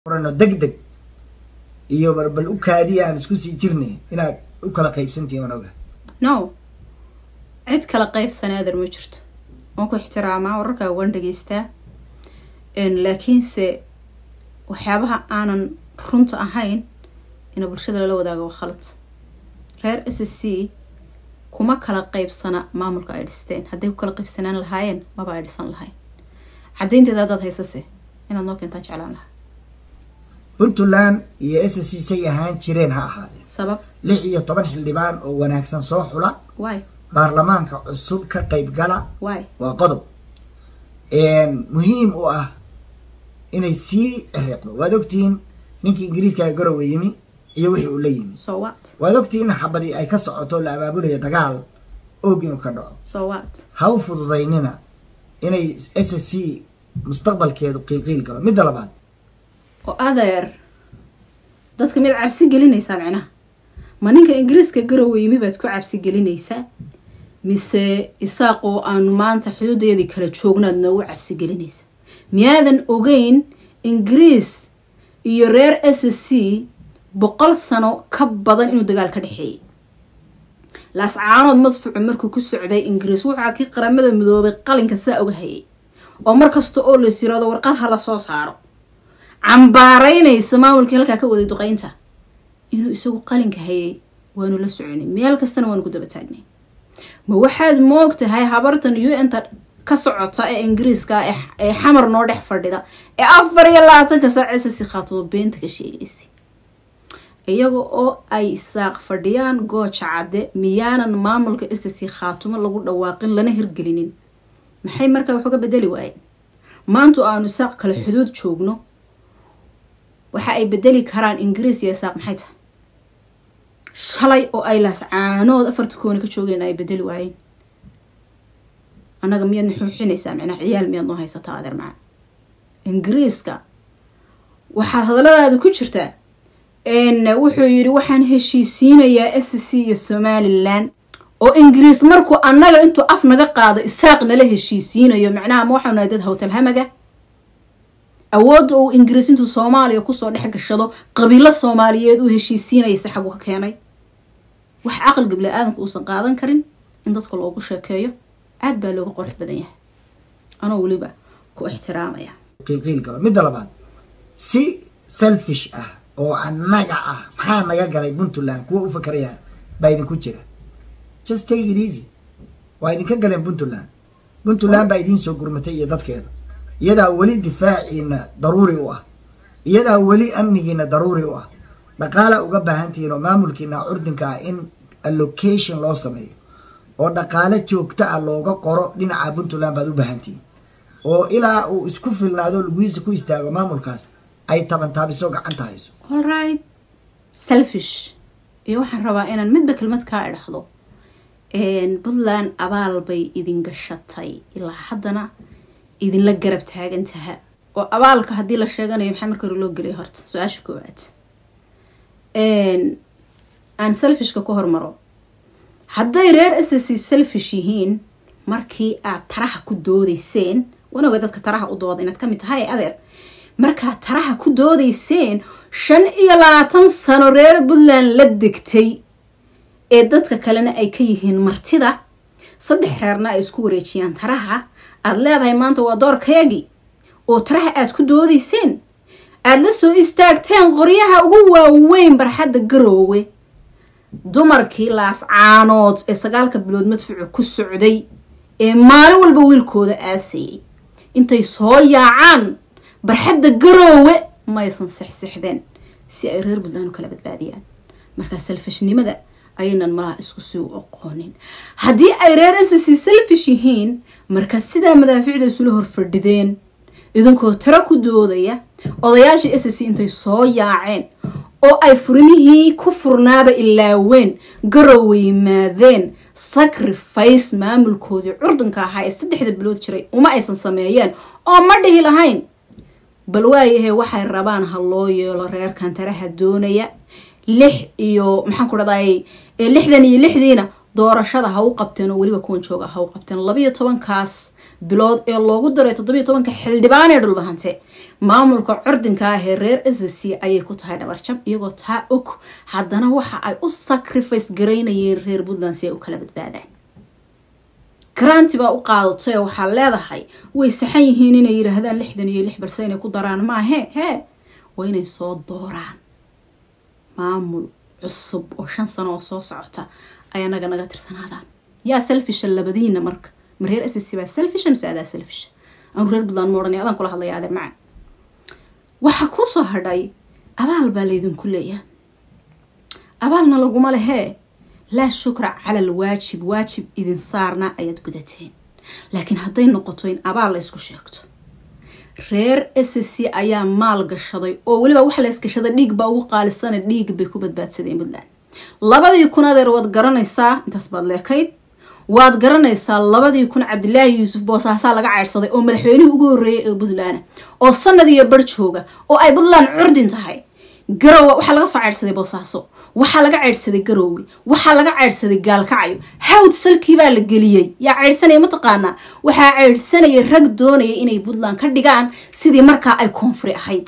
orano deg deg iyo barbal u kaadiya aan isku sii jirnay inaad u kala qaybsantihiin waan oga no cid kala qaybsanaadan ma jirto waan ku ixtiraamaa wararkaa waan dhegeystaa laakiinse waxyaabaha aanan runta ahayn ina bulshada lala wadaago waa khalad reer s s c kuma kala qaybsana maamulka ay dhisteen hadday ku kala qaybsanaan lahaayeen maba ay dhisan lahayn caddaynteeda haddaad haysase inaad noo keentaan jeclaan lahaa puntland iyo s c say ahaan jireen ha ahaadeen sabab lix iyo toban xildhibaan oo wanaagsan soo xula waay baarlamaanka cusub ka qayb gala waay waa qodob muhiim u ah inay sii ciriiqdo waad ogtihiin ninkii ingiriiska garowe yimi iyo wixii uu la yimi so what waad ogtihiin xabadii ay ka socoto la abaabulaya dagaal og inuu ka dhaco so what ha u fududaynina inay s s c mustaqbalkeedu qiilqiil galo midda labaad oo adeer dadka miyaad cabsi gelinaysaa micnaha ma ninka ingiriiska garowe yimi baad ku cabsi gelinaysaa mise isaaqoo aanu maanta xuduudeedii kala joognaad noogu cabsi gelinaysaa miyaadan ogeyn ingiriis iyo reer s c boqol sano ka badan inuu dagaal ka dhexeeyay laascaanood madfuucu markuu ku socday ingiriis waxaa kii qaramada midoobay qalinka saa oga hayay oo mar kasta oo las yiraado warqad ha la soo saaro cambaaraynaysa maamulkii halkaa ka waday duqeynta inuu isagu qalinka hayay waanu la soconay meel kastana waanu ku daba taagnay ma waxaad moog tahay habartan u n ta ka socota ee ingiriiska ee xamar noo dhex fadhida ee afar iyo labaatanka saac sasi khaatimo beenta ka sheegaysa iyaga oo ay isaaq fadhiyaan gooja cadde miyaanan maamulka sasi khaatumo lagu dhawaaqin lana hirgelinin maxay markaa wax uga bedeli waayeen maantu aanu isaaq kale xuduud joogno waxa ay bedeli karaan ingiriis iyo isaaq maxay tahay shalay oo ay laascaanood afarta kooni ka joogeen ay bedeli waayeen annaga miyaadna xuuxinaysaa micnaa ciyaal miyaad noo haysataa adeer macaan ingiriiska waxaad hadalladaada ku jirtaa wuxuu yidhi waxaan heshiisiinayaa s c iyo somalilan oo ingiriis markuu annaga intuu af naga qaado isaaq nala heshiisiinayo macnaha ma waxaanu nahay dad hawtalhamaga awoodda uu ingiriis intuu soomaaliya kusoo dhex gashado qabiilo soomaaliyeed uu heshiisiinaysa xagu ka keenay wax caqliga bili-aadanka uusan qaadan karin in dadka loogu sheekeeyo aad baa looga qorx badan yahay anoo weliba ku ixtiraamaya qiilqiil galo midda labaad si selfish ah oo annaga ah maxaa naga galay puntland kuwa u fakaraya baa idinku jira just take it easy waa idinka galeen puntland puntland baa idiin soo gurmatay iyo dadkeeda iyadaa weli difaaciina daruuri u ah iyadaa weli amnigiina daruuri u ah dhaqaala uga baahantihiin oo maamulkiina curdinka ah in allocation loo sameeyo oo dhaqaale joogto ah looga qoro dhinaca puntland baad u baahantihiin oo ilaa uu isku filnaado laguhiisa ku istaago maamulkaas ay tabantaabiso gacanta hayso allright selfish iyo waxaan rabaa inaan midba kelmad kaa idhaxdo puntland abaal bay idin gashatay ilaa haddana idinla garab taagantaha oo abaalka haddii la sheeganayo maxaa marka hore loo gelaya horta su-aasha koowaad aan selfishka ku hormaro hadday reer s c selfish yihiin markii aad taraha ku doodayseen wanaga dadka taraha u dooda inaad kamid tahay adeer markaad taraha ku doodayseen shan iyo labaatan sano reer puntland la degtay ee dadka kalena ay ka yihiin martida saddex reerna ay isku wareejiyaan taraha aada leedahay maanta waa doorkayagii oo taraha aad ku doodayseen aada la soo istaagteen qoryaha ugu waaweyn barxadda garoowe dumarkii laascaanood ee sagaalka bilood madfuuca ku socday ee maalin walba wiilkooda aasayay intay soo yaacaan barxadda garoowe maysan sexsexdeen si ay reer puntland u kala badbaadiyaan markaa selfishnimada ayaynan malaha isku sii u aqoonin haddii ay reer s c selfish yihiin markaad sidaa madaaficda isula horfadhideen idinkoo tiro ku doodaya odayaashii s c intay soo yaaceen oo ay furimihii ku furnaaba ilaaween garowe yimaadeen sacrifice maamulkoodii curdunka ahaa ee saddexda bilood jiray uma aysan sameeyeen oo ma dhihi lahayn bal waayahee waxay rabaan ha loo yeelo reerkan taraha doonaya lix iyo maxaan ku dhahday lixdan iyo lixdiina doorashada ha u qabteen oo weliba kuwan jooga ha u qabteen labayo tobankaas bilood ee loogu daray toddobiyo tobanka xildhibaan ee dhulbahante maamulka cordinka ah ee reer sc ayay ku tahay dhabarjab iyagoo taa og haddana waxa ay u sacrifice garaynayeen reer puntland si ay u kala badbaadaan garanti baa u qaadatay oo waxaa leedahay way saxan yihiin inay yidhaahdaan lixdan iyo lix balse inay ku daraan maahe hee waa inay soo dooraan maamul cusub oo shan sano oo soo socota ay anaga naga tirsanaadaan yaa selfisha labadiina marka ma reer sc baa selfisha mise adaa selfisha anu reer puntland ma odhanay adaan kula hadlaya adeer macaan waxaa kuu soo hadhay abaal baa laydinku leeyahay abaalna laguma lehee laa shukra cala al waajib waajib idin saarna ayaad gudateen laakiin hadday noqoto in abaal laysku sheegto reer sc ayaa maal gashaday oo weliba waxa laysgashaday dhiig baa ugu qaalisana dhiig bay ku badbaadsadeen puntland labadii kun adeer waad garanaysaa intaas baad leekayd waad garanaysaa labadii kun cabdilaahi yuusuf boosaasaa laga ceydhsaday oo madaxweynihii ugu horreeyay ee puntland oo sanad iyo bar jooga oo ay puntland curdin tahay garowe waxaa laga soo ceydhsaday boosaaso waxaa laga ceydhsaday garoowe waxaa laga ceydhsaday gaalkacyo hawd salkii baa la geliyey yaa ceydhsanaya mataqaanaa waxaa ceydhsanaya rag doonaya inay puntland ka dhigaan sidii markaa ay koonfuri ahayd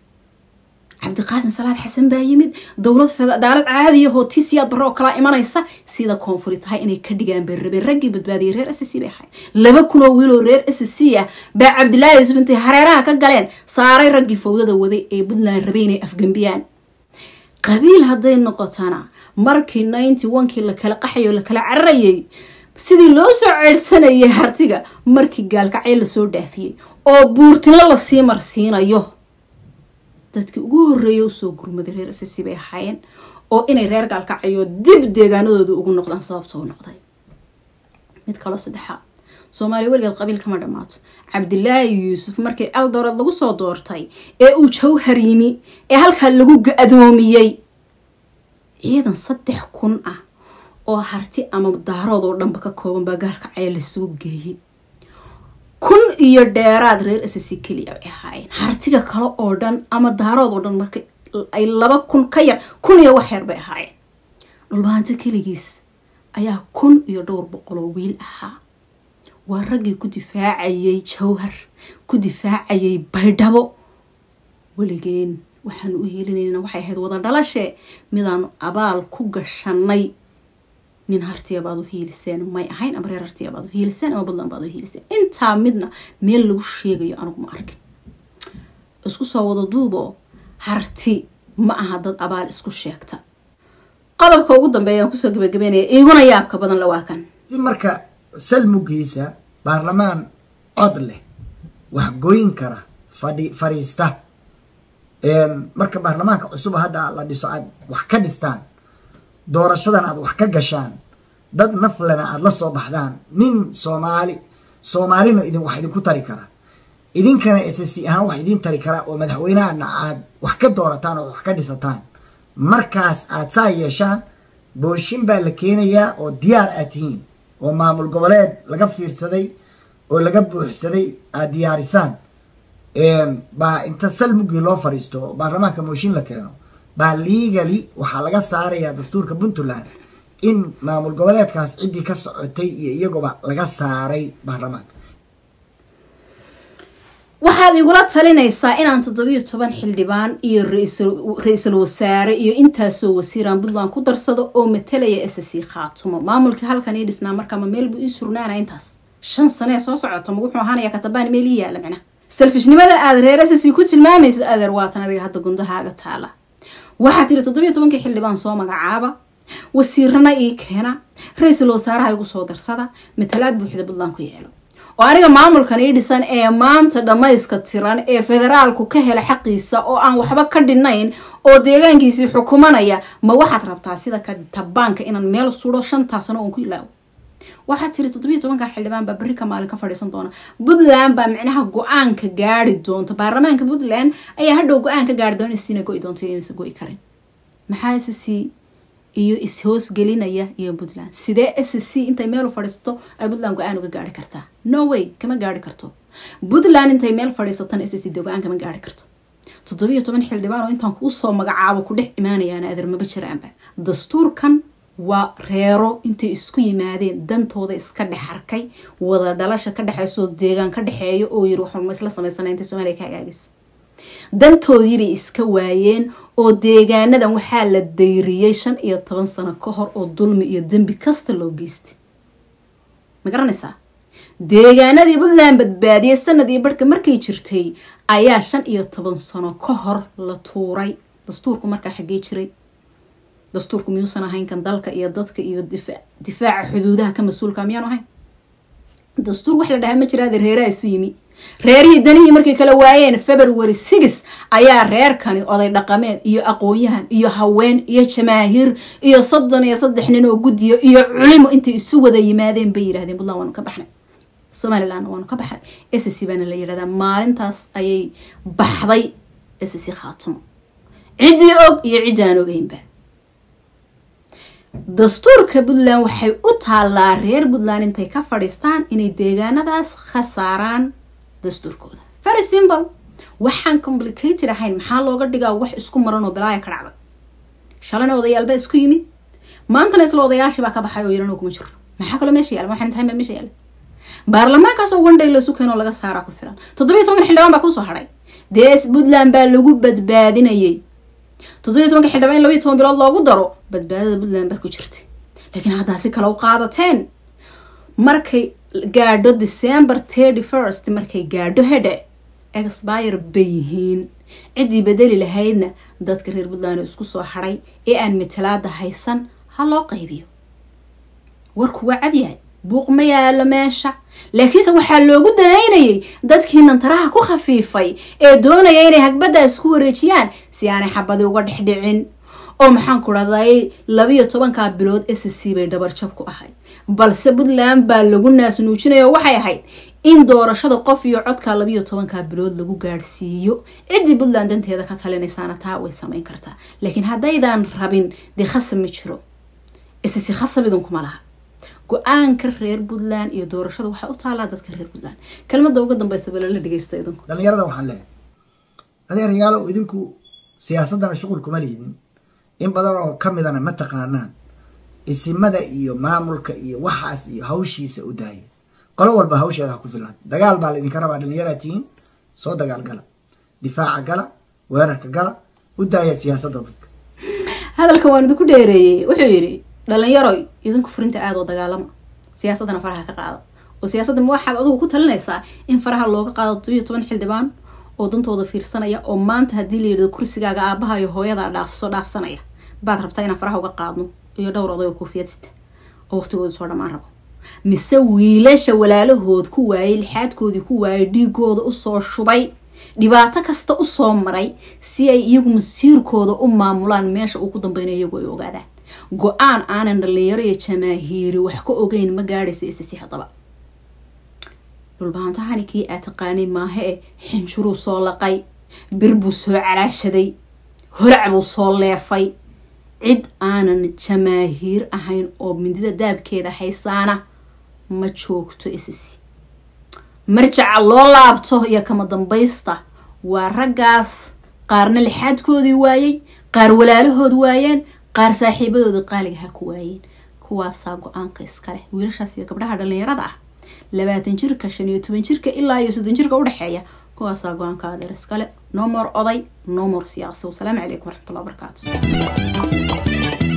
cabdiqaasin salaad xasan baa yimid dowlad fedaalad caadiyahoo tisiyaad barre oo kalaa imanaysa sida koonfuri tahay inay ka dhigaan bay rabeen raggii badbaadiyay reer s c bay ahayd laba kunoo wiiloo reer s c ah baa cabdilaahi yuusuf intay hareeraha ka galeen saaray raggii fawdada waday ee puntland rabay inay afgembiyaan qabiil hadday noqotana markii ninety onkii lakala qaxayo lakala cararayay sidii loo soo ceydhsanayay hartiga markii gaalkacyo lasoo dhaafiyey oo buurtinlo lasii marsiinayo dadkii ugu horreeya usoo gurmaday reer sc bay ahaayeen oo inay reer gaalkacayo dib deegaanadooda ugu noqdaan sababta u noqday mid kaloo saddexaad soomaaliya weligeed qabiil kama dhammaato cabdilaahi yuusuf markii eldored lagu soo doortay ee uu jawhar yimi ee halkaa lagu ga-doomiyey ciidan saddex kun ah oo harti ama daarood oo dhanba ka kooban baa gaalkacaya lasoo geeyey kun iyo dheeraad reer sc keliya bay ahaayeen hartiga kale oo dhan ama daarood oo dhan marka ay laba kun ka yar kun iyo wax yar bay ahaayeen dhulbahanto keligiis ayaa kun iyo dhowr boqol oo wiil ahaa waa raggii ku difaacayay jawhar ku difaacayay baydhabo weligeen waxaanu u hiilinayna waxay ahayd wada dhalashe midaanu abaal ku gashanay nin hartiya baad u hiiliseen may ahayn ama reer hartiya baad u hiiliseen ama puntland baad u hiiliseen intaa midna meel lagu sheegayo anigu ma arkin isku soo wada duubo harti ma aha dad abaal isku sheegta qodobka ugu dambeeya aan kusoo gabagabeynaya iguna yaabka badan la waa kan si marka salmugiisa baarlamaan cod leh wax goyn kara fadhi fadhiista marka baarlamaanka cusub hadda la dhiso aad wax ka dhistaan doorashadan aad wax ka gashaan dad naflena aada la soo baxdaan nin soomaali soomaalina idin wax idinku tari kara idinkana s c ahaan wax idin tari kara oo madaxweynahana aad wax ka doorataan oo wax ka dhisataan markaas aad saa yeeshaan booshin baa la keenayaa oo diyaar aad tihiin oo maamul goboleed laga fiirsaday oo laga buuxsaday aad diyaarisaan baa inta salmugii loo fadhiisto oo baarlamaanka mooshin la keeno baa liigali waxaa laga saarayaa dastuurka puntland in maamul goboleedkaas ciddii ka socotay iyo iyaguba laga saaray baarlamaanka waxaad igula talinaysaa inaan toddobiyo toban xildhibaan iyo ra-iisul wasaare iyo intaasoo wasiiraan puntland ku darsado oo matalaya s c khaatumo maamulkii halkan ii dhisnaa markaama meel buu ii surnaana intaas shan sanee soo socota ma wuxuu ahaanaya katabaan meel ii yaala micna selfishnimada aad reer s c ku tilmaamaysid adeer waatan adiga hadda gundahaaga taala waxaad tiri toddobiyo tobankii xildhibaan soo magacaaba wasiirana ii keena ra-iisul wasaaraha igu soo darsada matalaad buuxda puntland ku yeelo oo aniga maamulkan ii dhisan ee maanta dhammayska tiran ee federaalku ka hela xaqiisa oo aan waxba ka dhinayn oo deegaankiisii xukumanaya ma waxaad rabtaa sida katabaanka inaan meel suro shantaa sano oon ku ilaawo waxaad tiri toddobiyo tobanka xildhibaan baa berri ka maalin ka fadhiisan doona puntland baa micnaha go-aanka gaari doonta baarlamaanka puntland ayaa hadhow go-aan ka gaari doona isina go-i doonto inaysa go-i karin maxaa s c iyo is-hoosgelinaya iyo puntland sidee s c intay meel fadhiisato ay puntland go-aan uga gaari kartaa no way kama gaari karto puntland intay meel fadhiisatana s c de go-aan kama gaari karto toddobiyo toban xildhibaan oo intaan kuu soo magacaabo ku dhex imaanayaan adeer maba jiraanba dastuurkan waa reero intay isku yimaadeen dantooda iska dhex arkay wada dhalasha ka dhexaysoo deegaan ka dhexeeya oo yiri waxma isla samaysana inta soomaaliya ka hagaagis dantoodiibay iska waayeen oo deegaanadan waxaa la dayriyey shan iyo toban sano ka hor oo dulmi iyo dembi kasta loo geystay ma garanaysaa deegaanadii puntland badbaadiyey sanadii barhka markay jirtay ayaa shan iyo toban sano ka hor la tuuray dastuurku markaa xaggee jiray dastuurku miyuusan ahayn kan dalka iyo dadka iyo difaaca xuduudaha ka mas-uulka miyaanu ahayn dastuur wax la dhahaa ma jiraade reeraha isu yimi reerihii danihii markay kala waayeen february six ayaa reerkani oday dhaqameed iyo aqoon-yahan iyo haween iyo jamaahiir iyo soddon iyo saddex nin oo guddiyo iyo culimo intay isu wada yimaadeen bay yidhahdeen puntland waanu ka baxnay somalilandna waanu ka baxnay sc baana la yidhahdaa maalintaas ayay baxday sc khaatumo ciddii og iyo ciddi aan ogeynba dastuurka puntland waxay u taallaa reer puntland intay ka fadhiistaan inay deegaanadaas ka saaraan dastuurkooda very simple waxaan complicated ahayn maxaa looga dhigaa wax isku maran oo balaaya ka dhacda shalayna odayaalba isku yimid maantana isla odayaashibaa ka baxay oo yaran kuma jiro maxaa kaloo meesha yaala waxaan tahay meesha yaala baarlamaankaasoo one day lasu keenoo laga saaraa ku filan toddobiyo toban xildhibaan baa kusoo hadhay dee puntland baa lagu badbaadinayay toddobiyo tobanka xildhibaan in labayo toban bilood loogu daro badbaadada puntland baa ku jirtay laakiin haddaa si kale u qaadateen markay gaadho december thirty first markay gaadho hedhe expire bay yihiin ciddii bedeli lahaydna dadka reer puntland isku soo hadhay ee aan matalaada haysan ha loo qaybiyo warku waa cadyahay buuq ma yaalo meesha laakiinse waxaa loogu danaynayay dadkii nantaraha ku khafiifay ee doonaya inay hagbadda isku wareejiyaan si aanay xabadi uga dhexdhicin oo maxaan ku dhahday labiyo tobankaa bilood s c bay dhabarjab ku ahayd balse puntland baa lagu naasnuujinayo waxay ahayd in doorashada qof iyo codka labiyo tobankaa bilood lagu gaadhsiiyo ciddii puntland danteeda ka talinaysaana taa way samayn kartaa laakiin haddaydan rabin dee khasab ma jiro sc khasab idinkuma laha go-aanka reer puntland iyo doorashada waxay u taalaa dadka reer puntland kelmada uga dambeysa balala dhegeysta idinku dhalinyarada waxaan leeyahay adeerayaalow idinku siyaasadana shuqul kuma liidin in badan oo ka midana ma taqaanaan isimada iyo maamulka iyo waxaas iyo hawshiisa u daaya qolo walba hawsheeda ha ku filnaata dagaal baa laydinka rabaa dhalinyaraa tihiin soo dagaal gala difaaca gala weerarka gala u daaya siyaasadda dadka hadalka waan idinku dheereeyey wuxuu yidhi dhalinyaroy idinku furinta aada oo dagaalama siyaasaddana faraha ka qaada oo siyaasadda ma waxaad adigu ku talinaysaa in faraha looga qaado todobiyo toban xildhibaan oo dantooda fiirsanaya oo maanta haddii la yidhahdo kursigaaga aabaha iyo hooyada dhaafso dhaafsanaya baad rabtaa inaan faraha uga qaadno iyo dhowr oday oo koofiyad sita oo waqtigooda soo dhammaan rabo mise wiilasha walaalahood ku waayay lixaadkoodii ku waayay dhiigooda usoo shubay dhibaato kasta usoo maray si ay iyagu masiirkooda u maamulaan meesha uu ku dambeynay iyagu ay ogaadaan go-aan aanan dhalinyaro iyo jamaahiiri wax ka ogeyn ma gaadhaysa isisi haddaba dhulbaantahani kii aa taqaanay maaha e xinjuruu soo laqay bir buu soo calaashaday holac buu soo leefay cid aanan jamaahiir ahayn oo mindida daabkeeda haysaana ma joogto isisi marjaca loo laabto iyo kama dambaysta waa raggaas qaarna lixaadkoodii waayey qaar walaalahood waayeen qaar saaxiibadooda qaaliga ha ku waayeen kuwaasaa go-aanka iskaleh wiilashaas iyo gabdhaha dhalinyarada ah labaatan jirka shan iyo toban jirka ilaa iyo soddon jirka udhexeeya kuwaasaa go-aanka adeer iskale nomor oday nomor siyaasi wasalaamu calaykum waraxmatullahi wabarakaatu